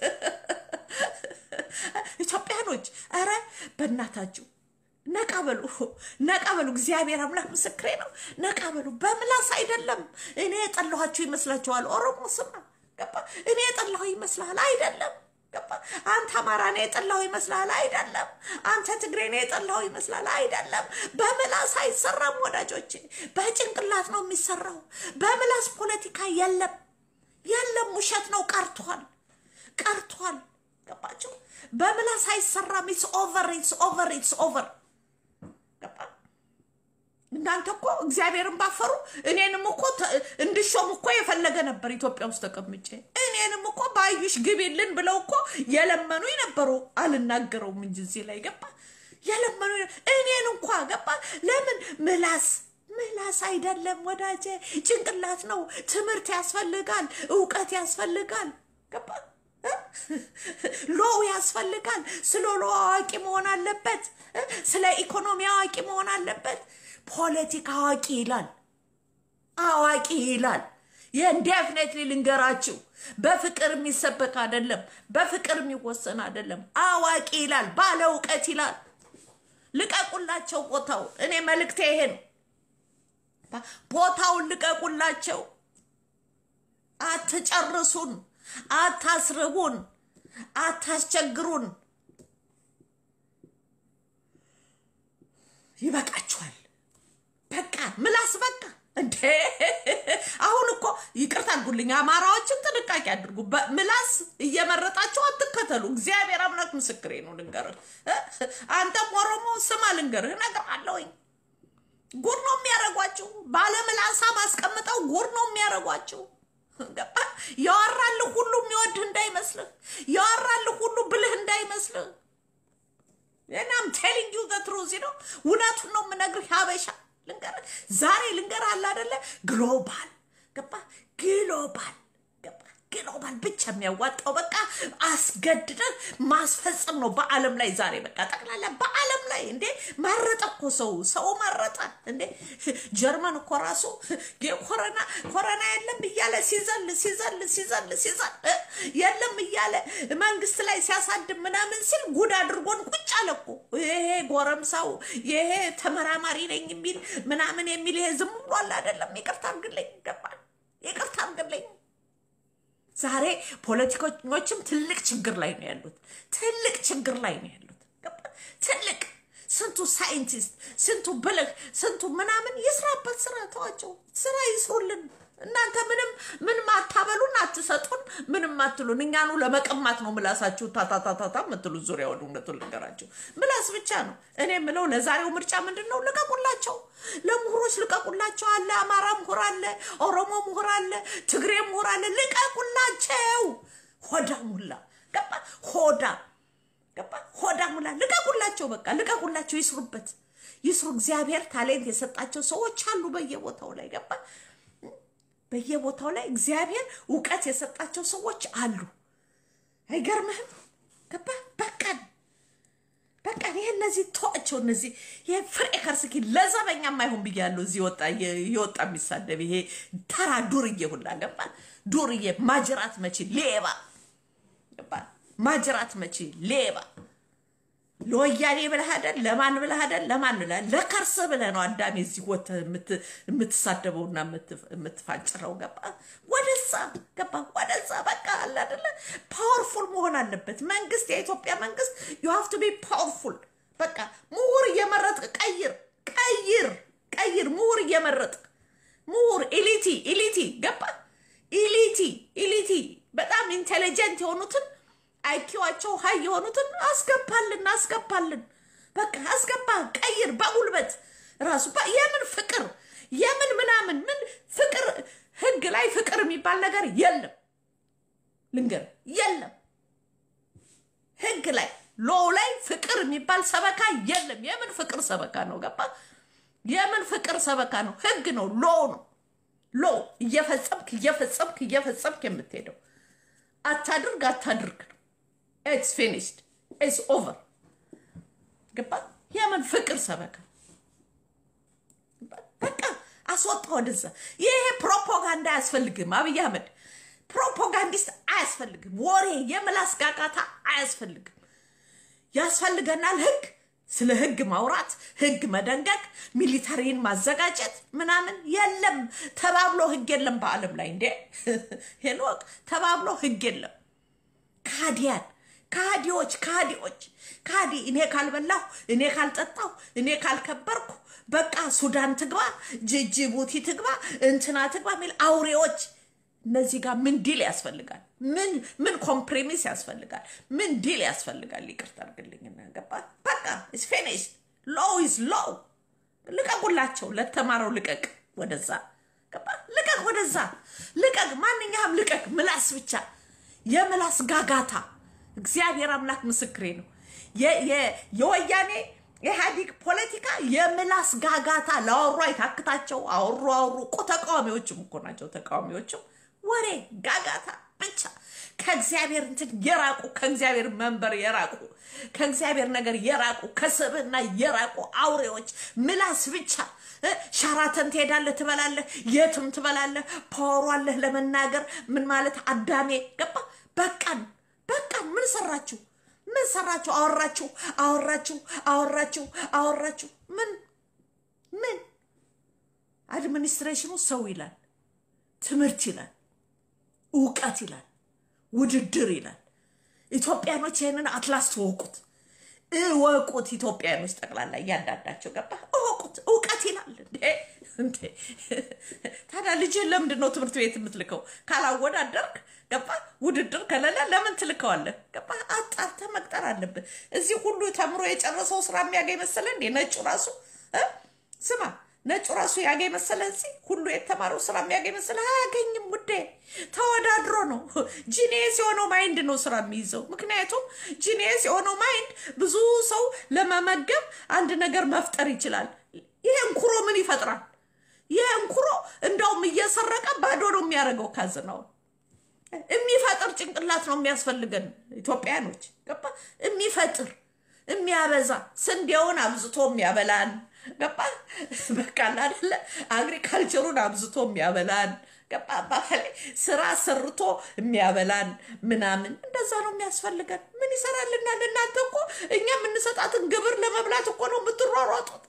ኢትዮጵያኖች፣ ኧረ በእናታችሁ ነቃ በሉ፣ ነቃ በሉ። እግዚአብሔር አምላክ ምስክሬ ነው። ነቃ በሉ። በምላስ አይደለም። እኔ የጠላኋችሁ ይመስላችኋል? ኦሮሞ ስማ፣ ገባ? እኔ የጠላሁ ይመስልሃል? አይደለም ገባ? አንተ አማራ ነው የጠላው ይመስላል? አይደለም። አንተ ትግሬ ነው የጠላው ይመስላል? አይደለም። በምላስ አይሰራም ወዳጆቼ፣ በጭንቅላት ነው የሚሰራው። በምላስ ፖለቲካ የለም፣ የለም። ውሸት ነው፣ ቀርቷል፣ ቀርቷል። ገባችሁ? በምላስ አይሰራም። ኢትስ ኦቨር፣ ኢትስ ኦቨር፣ ኢትስ ኦቨር። ገባ? እናንተ እኮ እግዚአብሔርን ባፈሩ እኔንም እኮ ተ- እንድሾም እኮ የፈለገ ነበር ኢትዮጵያ ውስጥ ተቀምጬ እኔንም እኮ ባዩሽ ግቢልን ብለው እኮ የለመኑ ነበሩ። አልናገረውም እንጂ እዚህ ላይ ገባ የለመኑ እኔን እንኳ ገባ። ለምን ምላስ ምላስ አይደለም ወዳጄ፣ ጭንቅላት ነው። ትምህርት ያስፈልጋል፣ እውቀት ያስፈልጋል። ገባ እ? ሎው ያስፈልጋል። ስለ ሎ አዋቂ መሆን አለበት። እ? ስለ ኢኮኖሚ አዋቂ መሆን አለበት። ፖለቲካ አዋቂ ይላል፣ አዋቂ ይላል። ይህን ዴፍኔትሊ ልንገራችሁ፣ በፍቅር የሚሰበክ አይደለም፣ በፍቅር የሚወሰን አይደለም። አዋቂ ይላል፣ ባለ እውቀት ይላል። ልቀቁላቸው ቦታው። እኔ መልእክቴ ይሄ ነው። ቦታውን ልቀቁላቸው። አትጨርሱን፣ አታስርቡን፣ አታስቸግሩን። ይበቃችኋል። በቃ ምላስ በቃ እንዴ! አሁን እኮ ይቅርታ አድርጉልኝ፣ አማራዎችን ጥንቃቄ አድርጉ። ምላስ እየመረጣቸው አትከተሉ። እግዚአብሔር አምላክ ምስክሬ ነው። ልንገርህ እ? አንተም ኦሮሞ ስማ፣ ልንገርህ እነግርሃለሁኝ ጉድ ነው የሚያደርጓችሁ። ባለምላሳ ማስቀምጠው ጉድ ነው የሚያደርጓችሁ። ገባ? ያወራልህ ሁሉ የሚወድህ እንዳይመስልህ፣ ያወራልህ ሁሉ ብልህ እንዳይመስልህ። እናም ቴሊንግ ዩ ዘ ትሩዝ ነው፣ እውነቱን ነው የምነግርህ። ሀበሻ ልንገርህ፣ ዛሬ ልንገርህ አለ አይደለ? ግሎባል ገባ? ግሎባል ገባ? ግሎባል ብቻ የሚያዋጣው በቃ አስገድደህ ማስፈጸም ነው በዓለም ላይ ዛሬ በቃ ጠቅላላ በዓለም ላይ እንዴ መረጠ እኮ ሰው ሰው መረጠ እንዴ ጀርመን እኮ ራሱ የኮረና ኮረና የለም እያለ ሲዘል ሲዘል ሲዘል ሲዘል እ የለም እያለ መንግስት ላይ ሲያሳድብ ምናምን ሲል ጉድ አድርጎን ቁጭ አለ እኮ ይሄ ጎረምሳው ይሄ ተመራማሪ ነኝ የሚል ምናምን የሚል ይሄ ዝም ብሏል አይደለም ይቅርታ አድርግልኝ ገባል ይቅርታ አድርግልኝ ዛሬ ፖለቲከኞችም ትልቅ ችግር ላይ ነው ያሉት። ትልቅ ችግር ላይ ነው ያሉት። ገባ? ትልቅ ስንቱ ሳይንቲስት፣ ስንቱ ብልህ፣ ስንቱ ምናምን ይስራበት ስራ ተዋቸው፣ ስራ ይስሩልን። እናንተ ምንም ምንም አታበሉን፣ አትሰጡን፣ ምንም አትሉን። እኛኑ ለመቀማት ነው ምላሳችሁ ታታታታታ የምትሉት። ዙሪያውን እውነቱን ልንገራችሁ ምላስ ብቻ ነው። እኔ የምለው ለዛሬው ምርጫ ምንድን ነው? ልቀቁላቸው፣ ለምሁሮች ልቀቁላቸው። አለ አማራ ምሁር አለ፣ ኦሮሞ ምሁር አለ፣ ትግሬ ምሁር አለ። ልቀቁላቸው። ሆዳ ሙላ ገባ፣ ሆዳ ገባ፣ ሆዳ ሙላ። ልቀቁላቸው፣ በቃ ልቀቁላቸው፣ ይስሩበት፣ ይስሩ። እግዚአብሔር ታሌንት የሰጣቸው ሰዎች አሉ በየቦታው ላይ ገባ በየቦታው ላይ እግዚአብሔር እውቀት የሰጣቸው ሰዎች አሉ። አይገርምህም? ገባ በቀን በቀን ይህ እነዚህ ተዋቸው። እነዚህ ይሄ ፍሬ ከርስኪ ለዘበኛ ማይሆን ብያለሁ። እዚህ ወጣ የወጣ የሚሳደብ ይሄ ተራ ዱርዬ ሁላ ገባ ዱርዬ ማጅራት መቺ ሌባ ገባ ማጅራት መቺ ሌባ ለወያኔ ብለህ አይደል? ለማን ብለህ አይደል? ለማን ብለህ ለከርስ ብለህ ነው አዳሜ እዚህ ወጥተህ የምትሳደበውና የምትፋጭረው። ገባ ወደዛ ገባ ወደዛ። በቃ አለ አይደለ? ፓወርፉል መሆን አለበት መንግስት፣ የኢትዮጵያ መንግስት ዩ ሃቭ ቱ ቢ ፓወርፉል። በቃ ምሁር እየመረጥክ ቀይር፣ ቀይር፣ ቀይር። ምሁር እየመረጥክ ምሁር ኢሊቲ፣ ኢሊቲ ገባ ኢሊቲ፣ ኢሊቲ በጣም ኢንቴሊጀንት የሆኑትን አይኪዋቸው ሀይ የሆኑትን አስገባልን አስገባልን። በቃ አስገባ፣ ቀይር በጉልበት ራሱ የምን ፍቅር የምን ምናምን ምን ፍቅር ህግ ላይ ፍቅር የሚባል ነገር የለም። ልንገር የለም። ህግ ላይ ሎው ላይ ፍቅር የሚባል ሰበካ የለም። የምን ፍቅር ሰበካ ነው? ገባ? የምን ፍቅር ሰበካ ነው? ህግ ነው፣ ሎው ነው። ሎው እየፈጸምክ እየፈጸምክ እየፈጸምክ የምትሄደው አታድርግ አታድርግ ነው። ኢትስ ፊኒሽድ ኢትስ ኦቨር። ገባ? የምን ፍቅር ሰበካ በቃ አስወጣ ወደዛ። ይሄ ፕሮፓጋንዳ አያስፈልግም። አብይ አህመድ ፕሮፓጋንዲስት አያስፈልግም። ወሬ የምላስ ጋጋታ አያስፈልግም። ያስፈልገናል ህግ፣ ስለ ህግ ማውራት፣ ህግ መደንገግ፣ ሚሊተሪን ማዘጋጀት ምናምን የለም። ተባብሎ ህግ የለም በዓለም ላይ እንዴ ሄሎቅ ተባብሎ ህግ የለም። ካዲያን ካዲዎች ካዲዎች ካዲ እኔ ካልበላሁ እኔ ካልጠጣሁ እኔ ካልከበርኩ በቃ ሱዳን ትግባ ጅቡቲ ትግባ እንትና ትግባ የሚል አውሬዎች እነዚህ ጋር ምን ዲል ያስፈልጋል? ምን ምን ኮምፕሬሚስ ያስፈልጋል? ምን ዲል ያስፈልጋል? ይቅርታ አድርግልኝና ገባ በቃ ኢስ ፊኒሽድ ሎው ኢዝ ሎው ልቀቁላቸው። ለተማረው ልቀቅ፣ ወደዛ ገባ ልቀቅ፣ ወደዛ ልቀቅ፣ ማንኛውም ልቀቅ። ምላስ ብቻ የምላስ ጋጋታ። እግዚአብሔር አምላክ ምስክሬ ነው። የወያኔ ኢህአዲግ ፖለቲካ የምላስ ጋጋታ ለአወሩ አይታክታቸው። አወሩ አወሩ እኮ ተቃዋሚዎችም እኮ ናቸው። ተቃዋሚዎችም ወሬ ጋጋታ ብቻ ከእግዚአብሔር እንትን የራቁ ከእግዚአብሔር መንበር የራቁ ከእግዚአብሔር ነገር የራቁ ከስብና የራቁ አውሬዎች ምላስ ብቻ። ሻራተን ትሄዳለህ፣ ትበላለህ፣ የትም ትበላለህ። ፓወሩ አለህ ለመናገር ምን ማለት አዳሜ ገባ። በቃን በቃን። ምን ሰራችሁ? ምን ሰራችሁ? አወራችሁ አወራችሁ አወራችሁ አወራችሁ። ምን ምን አድሚኒስትሬሽኑ ሰው ይላል፣ ትምህርት ይላል፣ እውቀት ይላል፣ ውድድር ይላል። ኢትዮጵያኖች ይህንን አትላስ ትወቁት፣ እወቁት። ኢትዮጵያኖች ጠቅላላ እያንዳንዳቸው ገባ እወቁት። እውቀት ይላል እንዴ! ታዲያ ልጅህን ለምንድን ነው ትምህርት ቤት የምትልከው? ካላወዳደርክ ገባ ውድድር ከሌለ ለምን ትልከዋለህ? ገባ አጣርተህ መቅጠር አለብህ። እዚህ ሁሉ ተምሮ የጨረሰው ስራ የሚያገኝ መሰለ እንዴ? ነጩ ራሱ ስማ ነጩ ራሱ ያገኝ መሰለ እዚህ ሁሉ የተማረው ስራ የሚያገኝ መሰለ? አያገኝም ውዴ። ተወዳድሮ ነው። ጂኒየስ የሆነው ማይንድ ነው ስራ የሚይዘው። ምክንያቱም ጂኒየስ የሆነው ማይንድ ብዙ ሰው ለመመገብ አንድ ነገር መፍጠር ይችላል። ይሄ እንኩሮ ምን ይፈጥራል? ይሄ እንኩሮ እንደውም እየሰረቀ ባዶ ነው የሚያደርገው ካዝናውን የሚፈጥር ጭንቅላት ነው የሚያስፈልገን ኢትዮጵያኖች። ገባ የሚፈጥር የሚያበዛ ስንዴውን አብዝቶ የሚያበላን ገባ በቃ አይደለ አግሪካልቸሩን አብዝቶ የሚያበላን ገባ አባባሌ ስራ ሰርቶ የሚያበላን ምናምን እንደዛ ነው የሚያስፈልገን። ምን ይሰራልናል? እናንተ እኮ እኛ የምንሰጣትን ግብር ለመብላት እኮ ነው የምትሯሯጡት።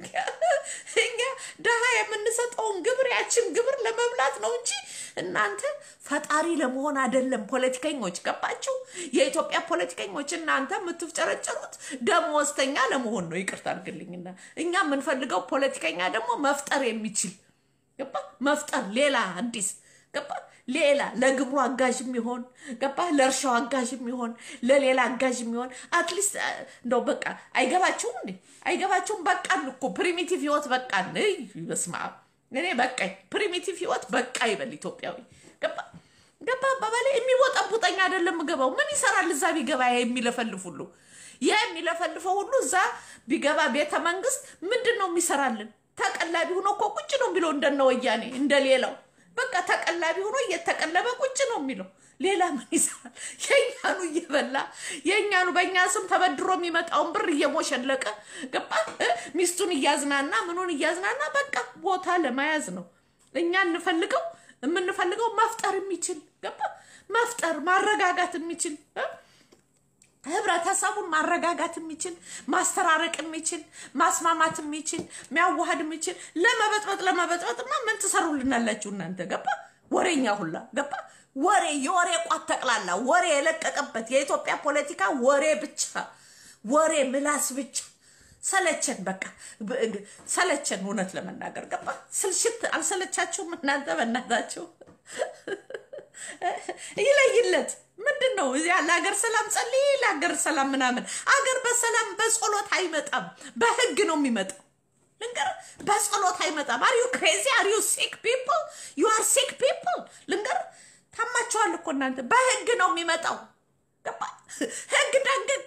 እኛ ድሃ የምንሰጠውን ግብር ያችን ግብር ለመብላት ነው እንጂ እናንተ ፈጣሪ ለመሆን አይደለም። ፖለቲከኞች ገባችሁ? የኢትዮጵያ ፖለቲከኞች እናንተ የምትፍጨረጨሩት ደመወዝተኛ ለመሆን ነው። ይቅርታ አድርግልኝና እኛ የምንፈልገው ፖለቲከኛ ደግሞ መፍጠር የሚችል ገባ መፍጠር ሌላ አዲስ ገባ ሌላ ለግብሩ አጋዥ የሚሆን ገባ ለእርሻው አጋዥ የሚሆን ለሌላ አጋዥ የሚሆን አትሊስት እንደው በቃ አይገባችሁም እንዴ? አይገባችሁም? በቃን እኮ ፕሪሚቲቭ ህይወት በቃን። በስመ አብ እኔ በቃኝ። ፕሪሚቲቭ ህይወት በቃ ይበል ኢትዮጵያዊ ገባ ገባ አባባሌ የሚቦጠቡጠኝ አይደለም ገባው ምን ይሰራል እዛ ቢገባ የሚለፈልፍ ሁሉ ይህ የሚለፈልፈው ሁሉ እዛ ቢገባ ቤተ መንግስት ምንድን ነው የሚሰራልን? ተቀላቢ ሆኖ እኮ ቁጭ ነው የሚለው እንደነ ወያኔ እንደሌላው በቃ ተቀላቢ ሆኖ እየተቀለበ ቁጭ ነው የሚለው። ሌላ ምን ይሰራል? የእኛኑ እየበላ የእኛኑ በእኛ ስም ተበድሮ የሚመጣውን ብር እየሞሸለቀ ገባ ሚስቱን እያዝናና ምኑን እያዝናና በቃ ቦታ ለመያዝ ነው። እኛ እንፈልገው የምንፈልገው መፍጠር የሚችል ገባ መፍጠር ማረጋጋት የሚችል ህብረተሰቡን ማረጋጋት የሚችል ማስተራረቅ የሚችል ማስማማት የሚችል ሚያዋሃድ የሚችል ለመበጥበጥ ለመበጥበጥማ ምን ትሰሩልናላችሁ እናንተ? ገባ ወሬኛ ሁላ ገባ ወሬ የወሬ ቋት ጠቅላላ ወሬ የለቀቀበት የኢትዮጵያ ፖለቲካ ወሬ ብቻ ወሬ ምላስ ብቻ ሰለቸን። በቃ ሰለቸን። እውነት ለመናገር ገባ ስልሽት አልሰለቻችሁም እናንተ? በእናታችሁ ይለይለት ምንድን ነው እዚያ ለሀገር ሰላም ጸልይ፣ ለሀገር ሰላም ምናምን። አገር በሰላም በጸሎት አይመጣም፣ በህግ ነው የሚመጣው። ልንገር፣ በጸሎት አይመጣም። አር ዩ ክሬዚ አር ዩ ሲክ ፒፕል ዩ አር ሲክ ፒፕል። ልንገር፣ ታማችኋል እኮ እናንተ። በህግ ነው የሚመጣው። ገባ? ህግ ደንግግ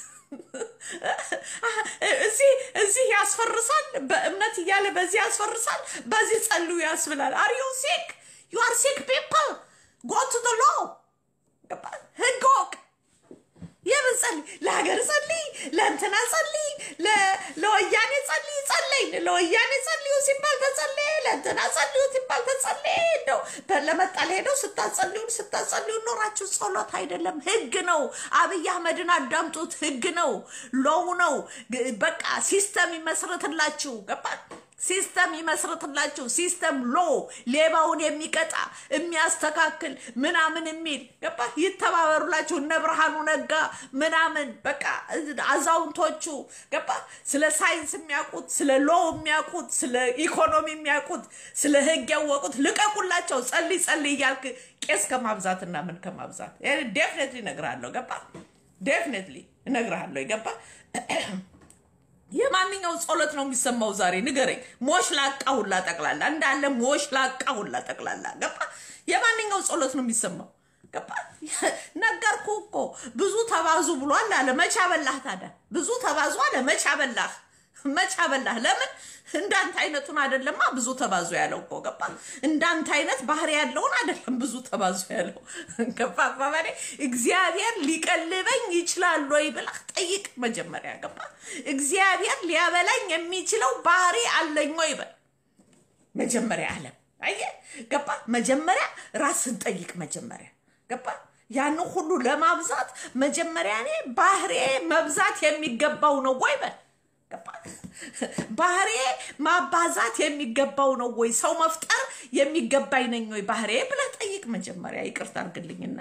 እዚህ እዚህ ያስፈርሳል፣ በእምነት እያለ በዚህ ያስፈርሳል፣ በዚህ ጸልዩ ያስብላል። አር ዩ ሲክ ዩ አር ሲክ ፒፕል ጎ ቱ ሎ ህግ ወቅ የምን ጸልይ? ለሀገር ጸልይ፣ ለእንትና ጸልይ፣ ለወያኔ ጸልይ ጸለይ ለወያኔ ጸልዩ ሲባል ተጸለየ፣ ለእንትና ጸልዩ ሲባል ተጸለየ። እንደው ለመጣ ለሄደው ስታጸልዩን ስታጸልዩ ኖራችሁ ጸሎት አይደለም ህግ ነው። አብይ አህመድን አዳምጡት። ህግ ነው፣ ሎው ነው። በቃ ሲስተም ይመስረትላችሁ። ገባ ሲስተም ይመስርትላችሁ። ሲስተም ሎ ሌባውን የሚቀጣ የሚያስተካክል ምናምን የሚል ገባ ይተባበሩላችሁ። እነ ብርሃኑ ነጋ ምናምን በቃ አዛውንቶቹ ገባ ስለ ሳይንስ የሚያውቁት ስለ ሎ የሚያውቁት ስለ ኢኮኖሚ የሚያውቁት ስለ ህግ ያወቁት ልቀቁላቸው። ጸልይ ጸልይ እያልክ ቄስ ከማብዛትና ምን ከማብዛት ዴፍኔትሊ እነግርሃለሁ። ገባ ዴፍኔትሊ እነግርሃለሁ። ገባ የማን የማንኛው ጸሎት ነው የሚሰማው ዛሬ ንገረኝ። ሞሽ ላቃ ሁላ ጠቅላላ እንዳለ ሞሽ ላቃ ሁላ ጠቅላላ ገባ። የማንኛው ጸሎት ነው የሚሰማው? ገባ። ነገርኩ እኮ ብዙ ተባዙ ብሏል አለ። መቼ አበላህ ታዲያ? ብዙ ተባዙ አለ። መቼ አበላህ? መቼ አበላህ? ለምን እንዳንተ አይነቱን አይደለማ ብዙ ተባዙ ያለው እኮ ገባ። እንዳንተ አይነት ባህሪ ያለውን አይደለም ብዙ ተባዙ ያለው ገባ። አባባሌ እግዚአብሔር ሊቀልበኝ ይችላል ወይ ብለህ ጠይቅ መጀመሪያ ገባ። እግዚአብሔር ሊያበላኝ የሚችለው ባህሪ አለኝ ወይ በል መጀመሪያ አለም አየህ ገባ። መጀመሪያ ራስን ጠይቅ መጀመሪያ ገባ። ያን ሁሉ ለማብዛት መጀመሪያ እኔ ባህሬ መብዛት የሚገባው ነው ወይ በል ገባ። ባህሬ ማባዛት የሚገባው ነው ወይ ሰው መፍጠር የሚገባኝ ነኝ ወይ ባህሬ ብለህ ጠይቅ መጀመሪያ። ይቅርታ አድርግልኝና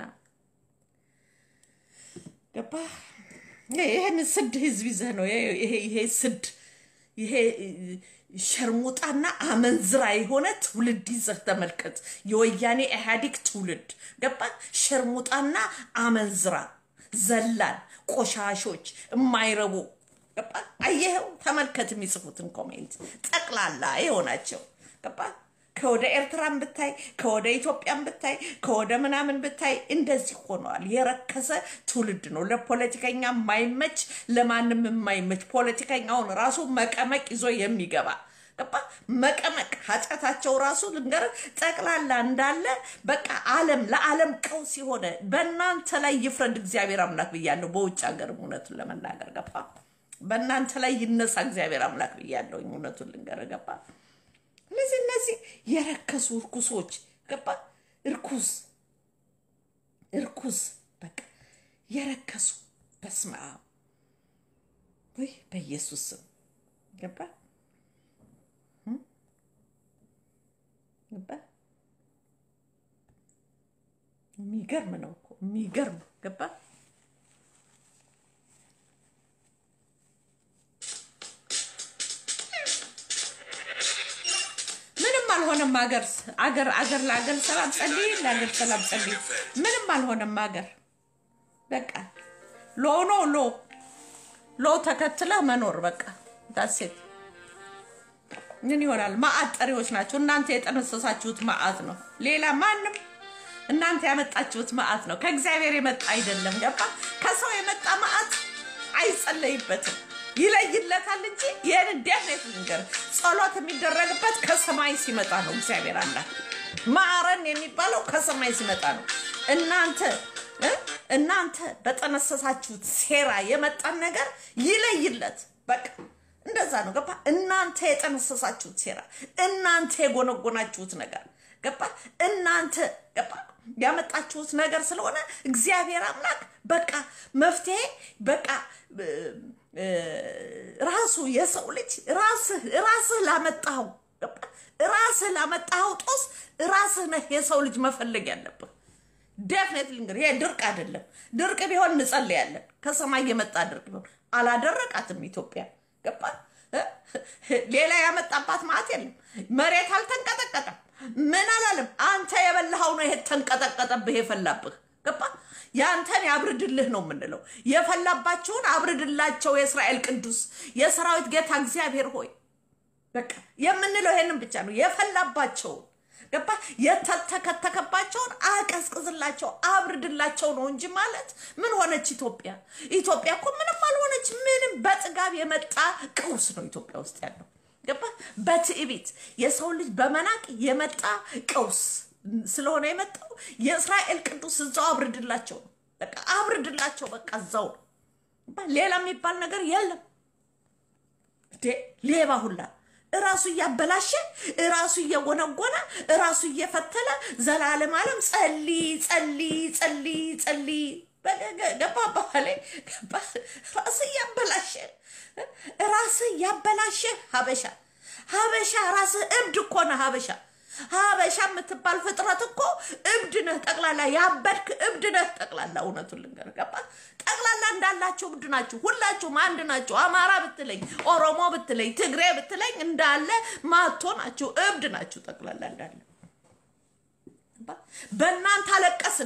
ገባ። ይህን ስድ ህዝብ ይዘህ ነው ይሄ ስድ ይሄ ሸርሙጣና አመንዝራ የሆነ ትውልድ ይዘህ ተመልከት። የወያኔ ኢህአዴግ ትውልድ ገባ። ሸርሙጣና አመንዝራ፣ ዘላን፣ ቆሻሾች፣ የማይረቡ ገባ። አየኸው? ተመልከት የሚጽፉትን ኮሜንት ጠቅላላ የሆናቸው ገባ። ከወደ ኤርትራን ብታይ ከወደ ኢትዮጵያን ብታይ ከወደ ምናምን ብታይ እንደዚህ ሆነዋል። የረከሰ ትውልድ ነው። ለፖለቲከኛ የማይመች ለማንም የማይመች ፖለቲከኛውን ራሱ መቀመቅ ይዞ የሚገባ ገባ መቀመቅ ኃጢአታቸው ራሱ ልንገር ጠቅላላ እንዳለ በቃ ዓለም ለዓለም ቀውስ የሆነ በእናንተ ላይ ይፍረድ እግዚአብሔር አምላክ ብያለሁ። በውጭ ሀገርም እውነቱን ለመናገር ገባ በእናንተ ላይ ይነሳ እግዚአብሔር አምላክ ብያለሁ። እውነቱን ልንገር ገባ እነዚህ እነዚህ የረከሱ እርኩሶች ገባ እርኩስ እርኩስ በቃ የረከሱ በስመ አብ ወይ በኢየሱስ ስም ገባ ገባ የሚገርም ነው እኮ የሚገርም ገባ አልሆነም። አገር አገር አገር ለአገር ሰላም ጸልይ፣ ለአገር ሰላም ጸልይ። ምንም አልሆነም። አገር በቃ ሎ ኖ ሎ ሎ ተከትለህ መኖር በቃ ዳሴት ምን ይሆናል? ማአት ጠሪዎች ናቸው። እናንተ የጠነሰሳችሁት ማአት ነው። ሌላ ማንም እናንተ ያመጣችሁት ማአት ነው። ከእግዚአብሔር የመጣ አይደለም። ገባ? ከሰው የመጣ ማአት አይጸለይበትም ይለይለታል እንጂ ይህን እንዴት ነገር ጸሎት የሚደረግበት ከሰማይ ሲመጣ ነው። እግዚአብሔር አለ ማረን የሚባለው ከሰማይ ሲመጣ ነው። እናንተ እናንተ በጠነሰሳችሁት ሴራ የመጣን ነገር ይለይለት። በቃ እንደዛ ነው። ገባ? እናንተ የጠነሰሳችሁት ሴራ፣ እናንተ የጎነጎናችሁት ነገር ገባ? እናንተ ገባ ያመጣችሁት ነገር ስለሆነ እግዚአብሔር አምላክ በቃ መፍትሄ በቃ ራሱ የሰው ልጅ ራስህ ራስህ ላመጣኸው ራስህ ላመጣኸው ጦስ ራስህ ነህ የሰው ልጅ መፈለግ ያለብህ። ዴፍኔትሊ እንግዲህ ይሄ ድርቅ አይደለም። ድርቅ ቢሆን እንጸልያለን። ከሰማይ የመጣ ድርቅ ቢሆን አላደረቃትም ኢትዮጵያ። ገባ? ሌላ ያመጣባት ማለት የለም። መሬት አልተንቀጠቀጠም። ምን አላለም። አንተ የበላኸው ነው ይሄ ተንቀጠቀጠብህ የፈላብህ። ገባ? ያንተን ያብርድልህ ነው የምንለው። የፈላባቸውን አብርድላቸው የእስራኤል ቅዱስ የሰራዊት ጌታ እግዚአብሔር ሆይ በቃ የምንለው ይሄንን ብቻ ነው። የፈላባቸውን ገባ የተተከተከባቸውን አቀዝቅዝላቸው አብርድላቸው ነው እንጂ ማለት ምን ሆነች ኢትዮጵያ? ኢትዮጵያ እኮ ምንም አልሆነች። ምንም በጥጋብ የመጣ ቀውስ ነው ኢትዮጵያ ውስጥ ያለው ገባ። በትዕቢት የሰው ልጅ በመናቅ የመጣ ቀውስ ስለሆነ የመጣው የእስራኤል ቅዱስ እዛው አብርድላቸው ነው። በቃ አብርድላቸው፣ በቃ እዛው ነው። ሌላ የሚባል ነገር የለም። ሌባ ሁላ እራሱ እያበላሸ እራሱ እየጎነጎነ እራሱ እየፈተለ ዘላለም ዓለም ጸልይ ጸልይ ጸልይ ጸልይ ገባ ባህላ ገባ ራስ እያበላሸ ራስ እያበላሸ ሀበሻ ሀበሻ ራስ እብድ እኮ ነህ ሀበሻ ሀበሻ የምትባል ፍጥረት እኮ እብድ ነህ። ጠቅላላ ያበድክ እብድ ነህ። ጠቅላላ እውነቱን ልንገርህ ገባ ጠቅላላ እንዳላችሁ እብድ ናችሁ። ሁላችሁም አንድ ናችሁ። አማራ ብትለኝ፣ ኦሮሞ ብትለኝ፣ ትግሬ ብትለኝ እንዳለ ማቶ ናችሁ። እብድ ናችሁ ጠቅላላ እንዳለ። በእናንተ አለቀስን እኛ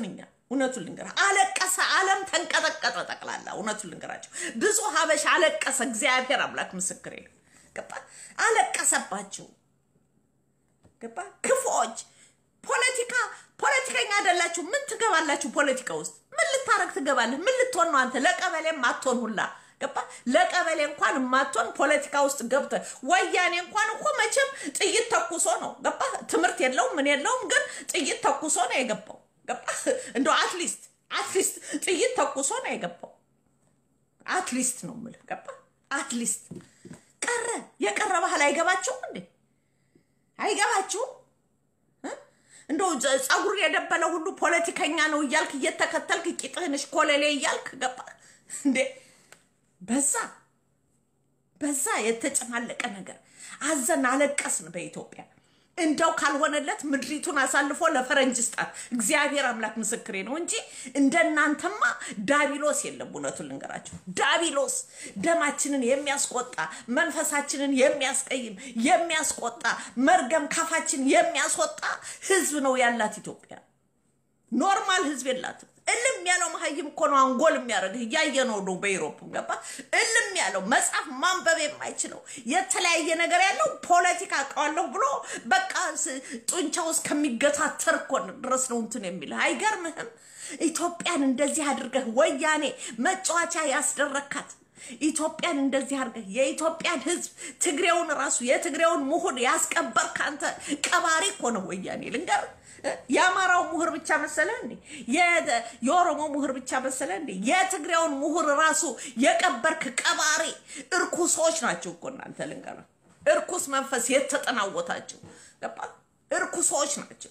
እውነቱን ልንገራ አለቀሰ። ዓለም ተንቀጠቀጠ ጠቅላላ። እውነቱን ልንገራቸው ብዙ ሀበሻ አለቀሰ። እግዚአብሔር አምላክ ምስክሬ ነው። ገባ አለቀሰባቸው። ገባ ክፉዎች ፖለቲካ ፖለቲከኛ አይደላችሁ። ምን ትገባላችሁ? ፖለቲካ ውስጥ ምን ልታረግ ትገባለህ? ምን ልትሆን ነው አንተ? ለቀበሌም አትሆን ሁላ ገባ ለቀበሌ እንኳን የማትሆን ፖለቲካ ውስጥ ገብተ ወያኔ እንኳን እኮ መቼም ጥይት ተኩሶ ነው ገባ ትምህርት የለውም ምን የለውም፣ ግን ጥይት ተኩሶ ነው የገባው ገባ እንደው አትሊስት አትሊስት ጥይት ተኩሶ ነው የገባው። አትሊስት ነው የምልህ ገባ አትሊስት ቀረ የቀረ ባህል አይገባችሁም እንዴ? አይገባችሁም? እንደው ጸጉር የደበለ ሁሉ ፖለቲከኛ ነው እያልክ እየተከተልክ ቂጥህንሽ ኮለሌ እያልክ ገባ እንዴ? በዛ በዛ የተጨማለቀ ነገር አዘን አለቀስን። በኢትዮጵያ እንደው ካልሆነለት ምድሪቱን አሳልፎ ለፈረንጅ ስጣት። እግዚአብሔር አምላክ ምስክሬ ነው እንጂ እንደናንተማ ዳቢሎስ የለም። እውነቱን ልንገራቸው፣ ዳቢሎስ ደማችንን የሚያስቆጣ መንፈሳችንን የሚያስቀይም የሚያስቆጣ መርገም ካፋችን የሚያስወጣ ህዝብ ነው ያላት ኢትዮጵያ። ኖርማል ህዝብ የላትም። እልም ያለው መሀይም እኮ ነው አንጎል የሚያደርግህ እያየ ነው ነው በኢሮፕም ገባ እልም ያለው መጽሐፍ ማንበብ የማይችለው የተለያየ ነገር ያለው ፖለቲካ አውቀዋለሁ ብሎ በቃ ጡንቻው እስከሚገታተር እኮ ድረስ ነው እንትን የሚልህ አይገርምህም? ኢትዮጵያን እንደዚህ አድርገህ ወያኔ መጫወቻ ያስደረካት ኢትዮጵያን እንደዚህ አድርገህ የኢትዮጵያን ህዝብ ትግሬውን ራሱ የትግሬውን ምሁር ያስቀበርክ አንተ ቀባሪ እኮ ነው ወያኔ ልንገርህ። የአማራው ምሁር ብቻ መሰለ እንዴ? የኦሮሞ ምሁር ብቻ መሰለ እንዴ? የትግሬውን ምሁር ራሱ የቀበርክ ቀባሪ እርኩሶች ናቸው እኮ እናንተ ልንገርህ። እርኩስ መንፈስ የተጠናወታቸው ገባ? እርኩሶች ናቸው።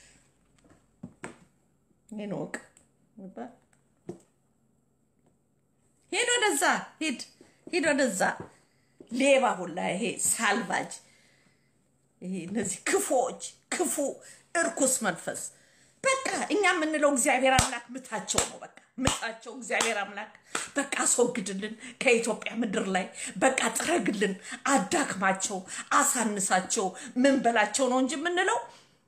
ይህን ወቅ ሂድ ወደዛ፣ ሂድ ሂድ ወደዛ። ሌባ ሁላ ይሄ ሳልቫጅ ይሄ እነዚህ ክፉዎች ክፉ እርኩስ መንፈስ በቃ እኛ የምንለው እግዚአብሔር አምላክ ምታቸው ነው። በቃ ምታቸው እግዚአብሔር አምላክ በቃ አስወግድልን ከኢትዮጵያ ምድር ላይ በቃ ጥረግልን፣ አዳክማቸው፣ አሳንሳቸው፣ ምን በላቸው ነው እንጂ የምንለው።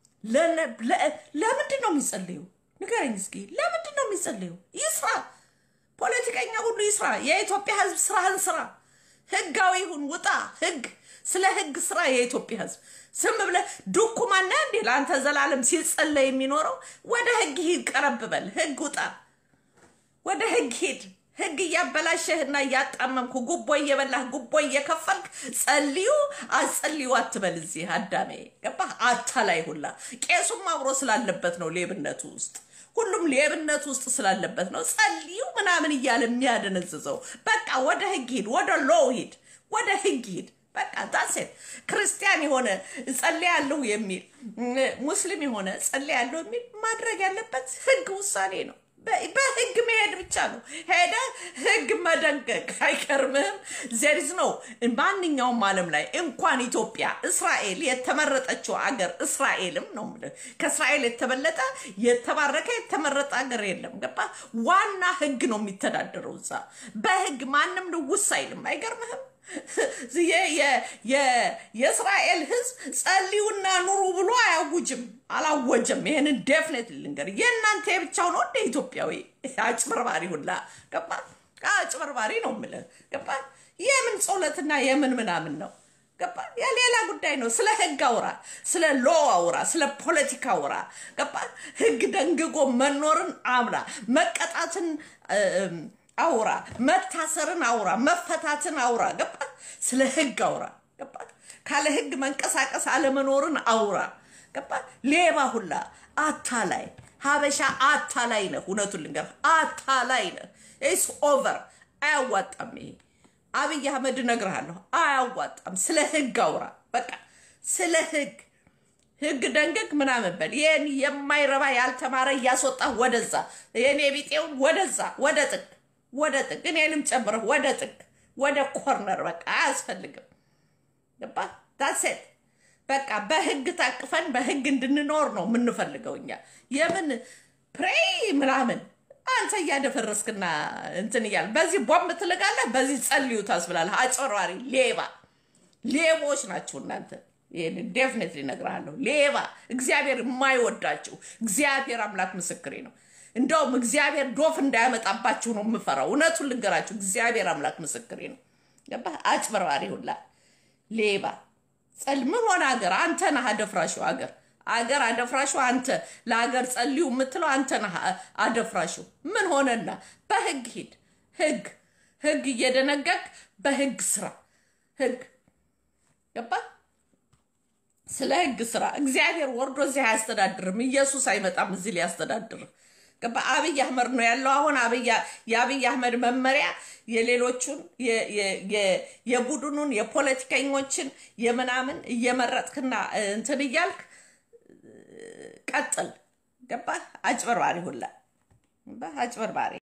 ለምንድን ነው የሚጸልዩ? ንገረኝ እስኪ ለምንድን ነው የሚጸልዩ? ይስራ፣ ፖለቲከኛ ሁሉ ይስራ። የኢትዮጵያ ሕዝብ ስራህን ስራ፣ ህጋዊ ሁን፣ ውጣ ህግ ስለ ህግ ስራ የኢትዮጵያ ህዝብ ዝም ብለህ ዱኩማና እንዴ ለአንተ ዘላለም ሲጸለይ የሚኖረው ወደ ህግ ሂድ፣ ቀረብ በል ህግ ውጣ፣ ወደ ህግ ሂድ። ህግ እያበላሸህና እያጣመምኩ ጉቦ እየበላህ ጉቦ እየከፈልክ ጸልዩ አጸልዩ አትበል። እዚህ አዳሜ ገባህ? አታላይ ሁላ ቄሱም አብሮ ስላለበት ነው ሌብነቱ ውስጥ ሁሉም ሌብነት ውስጥ ስላለበት ነው ጸልዩ ምናምን እያለ የሚያደነዝዘው። በቃ ወደ ህግ ሂድ፣ ወደ ሎው ሂድ፣ ወደ ህግ ሂድ። በቃ ዳሴት ክርስቲያን የሆነ ጸልያለሁ የሚል ሙስሊም የሆነ ጸልያለሁ የሚል ማድረግ ያለበት ህግ ውሳኔ ነው። በህግ መሄድ ብቻ ነው። ሄደ ህግ መደንገግ አይገርምህም? ዜሪዝ ነው ማንኛውም ዓለም ላይ እንኳን ኢትዮጵያ እስራኤል የተመረጠችው አገር እስራኤልም ነው የምልህ ከእስራኤል የተበለጠ የተባረከ የተመረጠ አገር የለም። ገባ? ዋና ህግ ነው የሚተዳደረው እዛ በህግ ማንም ንውስ አይልም። አይገርምህም? የእስራኤል ህዝብ ጸልዩና ኑሩ ብሎ አያውጅም፣ አላወጀም። ይህንን ዴፍኔት ልንገር፣ የእናንተ የብቻው ነው እንደ ኢትዮጵያዊ አጭበርባሪ ሁላ ገባ። አጭበርባሪ ነው የምልህ ገባ። የምን ጸሎትና የምን ምናምን ነው ገባ። የሌላ ጉዳይ ነው። ስለ ህግ አውራ፣ ስለ ሎ አውራ፣ ስለ ፖለቲካ አውራ ገባ። ህግ ደንግጎ መኖርን አምራ መቀጣትን አውራ መታሰርን አውራ መፈታትን አውራ ገባ። ስለ ህግ አውራ ገባ። ካለ ህግ መንቀሳቀስ አለመኖርን አውራ ገባ። ሌባ ሁላ አታላይ ሀበሻ አታላይ ነህ። እውነቱን ልንገርህ አታላይ ነህ። ኢስ ኦቨር አያዋጣም። ይሄ አብይ አህመድ እነግርሃለሁ አያዋጣም። ስለ ህግ አውራ በቃ ስለ ህግ ህግ ደንግግ ምናምን በል። ይህን የማይረባ ያልተማረ እያስወጣ ወደዛ የኔ ቢጤውን ወደዛ ወደ ጥግ ወደ ጥግ እኔንም ጨምረህ ወደ ጥግ ወደ ኮርነር በቃ አያስፈልግም። ገባ ዳሴት በቃ በህግ ታቅፈን በህግ እንድንኖር ነው የምንፈልገው እኛ። የምን ፕሬይ ምናምን አንተ እያደፈረስክና እንትን እያለ በዚህ ቦምብ ትልጋለህ፣ በዚህ ጸልዩ ታስብላለህ። አጭበርባሪ ሌባ፣ ሌቦች ናቸው እናንተ። ይህን ዴፍኔትሊ እነግርሃለሁ። ሌባ እግዚአብሔር የማይወዳቸው እግዚአብሔር አምላክ ምስክሬ ነው። እንደውም እግዚአብሔር ዶፍ እንዳያመጣባችሁ ነው የምፈራው። እውነቱን ልንገራችሁ፣ እግዚአብሔር አምላክ ምስክሬ ነው። ገባህ? አጭበርባሪ ሁላ ሌባ ጸል ምን ሆነ ሀገር አንተ ነህ አደፍራሹ ሀገር አገር አደፍራሹ አንተ ለሀገር ጸልዩ የምትለው አንተ ነህ አደፍራሹ ምን ሆነና በህግ ሂድ ህግ ህግ እየደነገግ በህግ ስራ ህግ ገባ ስለ ህግ ስራ እግዚአብሔር ወርዶ እዚህ አያስተዳድርም ኢየሱስ አይመጣም እዚህ ሊያስተዳድርም ገባ አብይ አህመድ ነው ያለው አሁን የአብይ አህመድ መመሪያ የሌሎቹን የቡድኑን የፖለቲከኞችን የምናምን እየመረጥክና እንትን እያልክ ቀጥል ገባ አጭበርባሪ ሁላ አጭበርባሪ